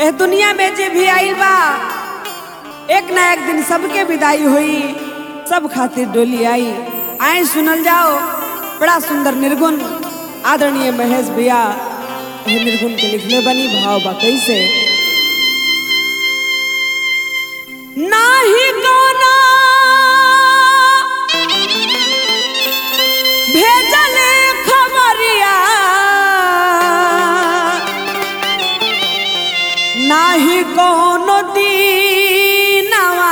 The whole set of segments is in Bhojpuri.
एह दुनिया में जे भी आइल बा एक ना एक दिन सबके विदाई हुई सब खातिर डोली आई आए सुनल जाओ बड़ा सुंदर निर्गुण आदरणीय महेश भैया एह निर्गुण के लिखले बनी भाव बा कैसे नाही कोनो भेजले खबरिया नाही कोनो दीनवा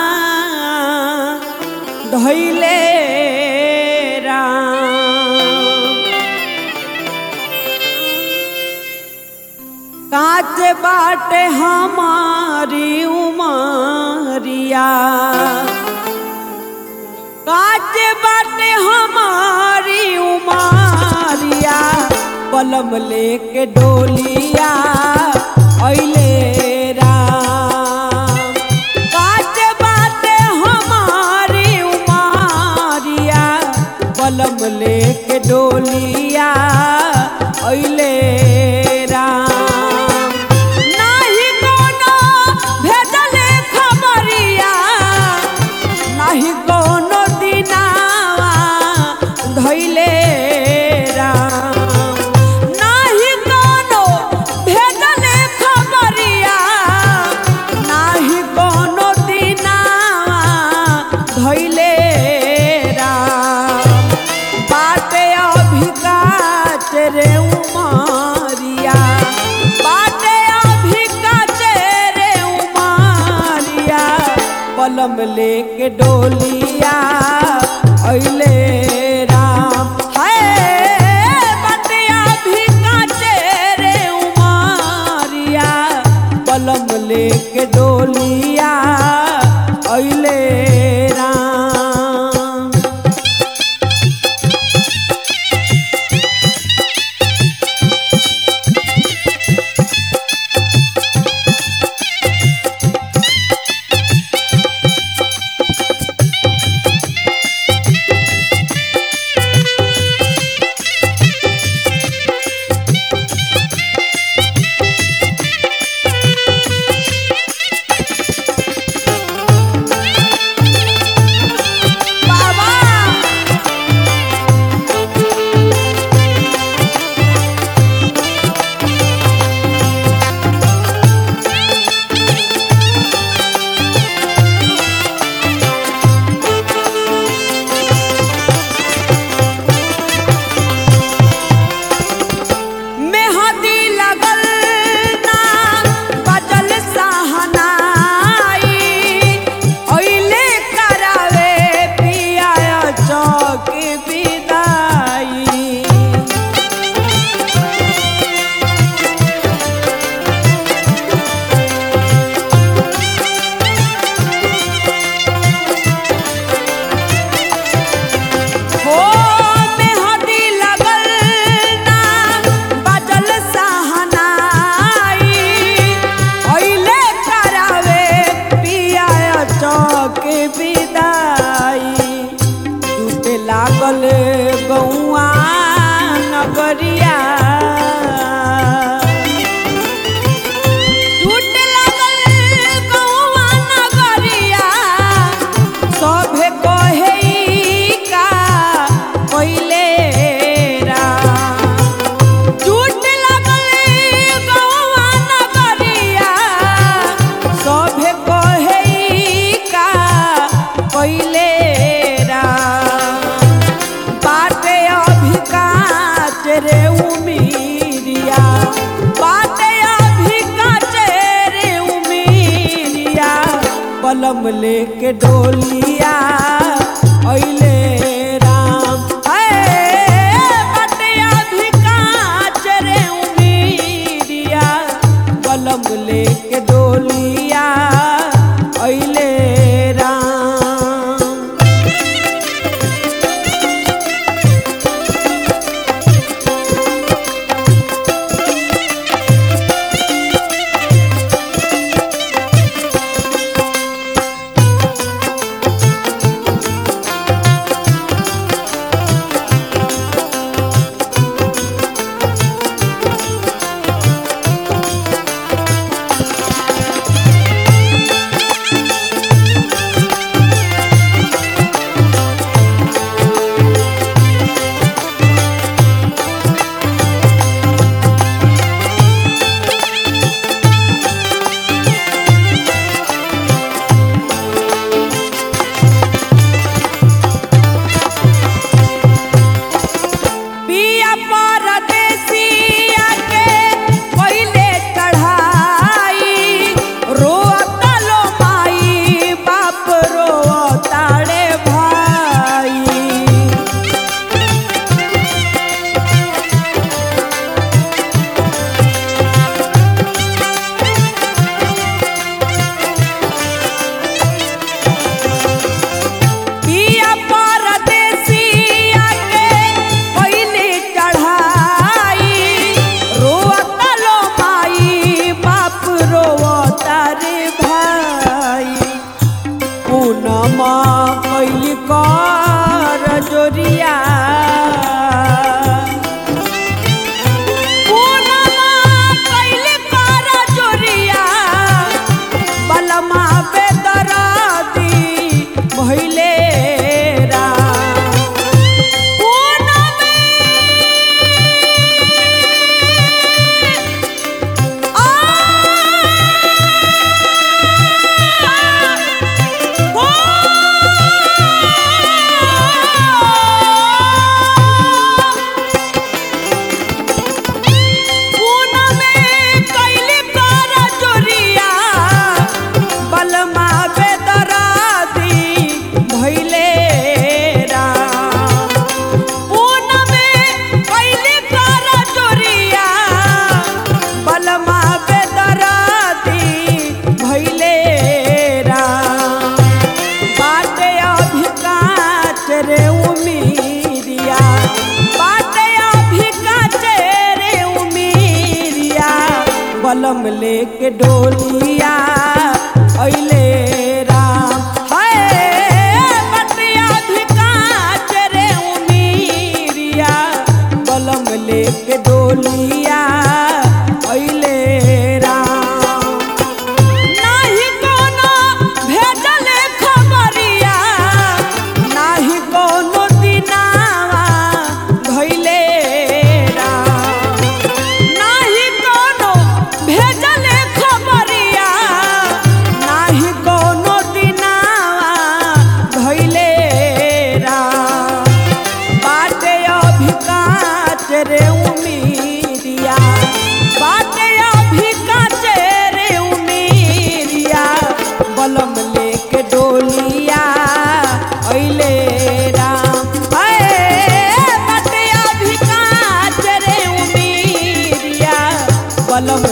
धैले राम काच बाटे हमारी उमरिया काच बाटे हमारी उमरिया पलम लेके डोलिया अइले राम काच बाटे हमारी उमरिया पलम लेके डोलिया अइले राम नाही कोनो भेजले खबरिया नाही कोनो दिनावा धैले राम नाही कोनो भेजले खबरिया नाही कोनो दिनावा धैले राम बाटे अभी काच रे उमरिया बाटे अभी काच रे उमरिया पलम लेके डोलिया अइले राम हाय बाटे अभी काच रे उमरिया पलम लेके डोलिया अइले राम बाबा मेहदी लगल ना बजल सहनाई ओइले करावे पिया चौक विदाई हो मेहदी लगल ना बजल सहनाई ओइले करावे पिया चौक विदाई टूटे लागल गौआ नगरिया टूटे लागल गौआ नगरिया सभे कहे ई का पहिले राम टूट लागल गौआ नगरिया सभे कहे ई का पहिले राम बाटे अभी काच रे उमीरिया बाटे अभी काच रे उमीरिया पलम लेके डोलिया अइले राम हाय बाटे अभी काच रे उमीरिया पलम लेके डोलिया अइले राम जोरिया पूनमा कैली कर जोरिया बलमा बेदरादी भइले राम पूनमे बलमा बेदरादी भइले राम पूनमे कैली कर जोरिया बलमा बेदरादी भइले राम बाटे अभी काच रे उमीरिया बाटे अभी काच रे उमीरिया बलम लेके डोलिया अइले राम हाय बाटे अभी काच रे उमीरिया बलम लेके डोलिया अइले राम नाही कोनो भेजल खबरिया नाही कोनो दिनावा भइले राम नाही कोनो भेजल खबरिया नाही कोनो दिनावा भइले राम बाटे अभी काच रे उमीरिया बाटे अभी काच रे उमीरिया बलम लेके डोलिया अइले राम हाय बाटे अभी काच रे उमीरिया बलम